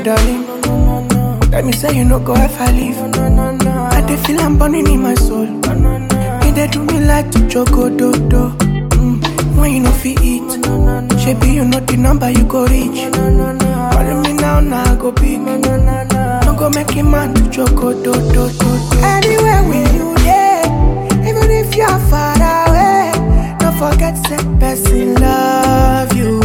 darling. Let me say you no go ever leave. I dey feel I'm burning in my soul. You dey do me like to choco do do. Mm, when you no fit eat, shebi you know the number you go reach. Calling me now, now I go pick. No go make a man to choco do do do. Anywhere with you dey, even if you are far away, don't forget say person love you,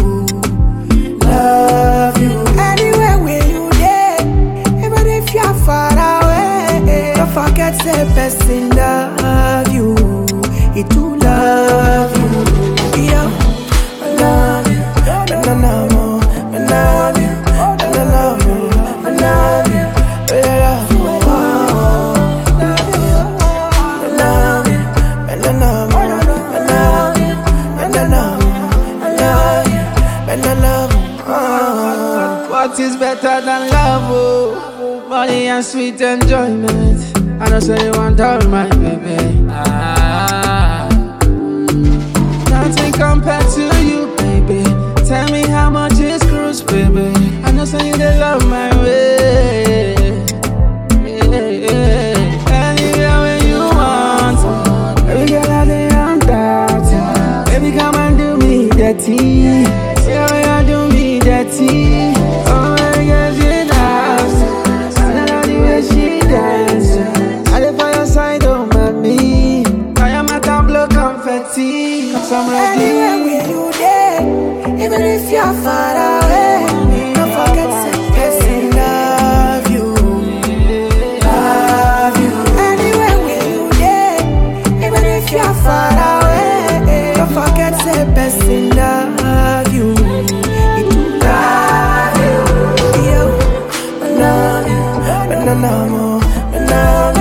love you. Anywhere where you dey, even if you are far away, don't forget say person love you, he too love you. Yo, I love you, and I love you, I love you, and I love you, I love you, and I love you. I love you, and I love you, I love you, and I love you, I love you, and I love you. Oh. What is better than love? Oh, money and sweet enjoyment. I know say you want all my baby. Ah, nothing compared to you, baby. Tell me how much is cruise, baby. I know say you dey love my way. Yeah, yeah. Anywhere where you want, baby girl I dey on that. Baby come and do me dirty. Yeah, yeah, do me dirty. Oh my God, she dance. I love the way she dance. I dey for your side, oh mommy. I am a tableau confetti. Cause I'm Anywhere ready. with you there, even if you're far away, don't forget to person love you, love you. Anywhere with you there, even if you're far away, don't forget to person love you, he too love you. Yo, I love you, and I love you, I love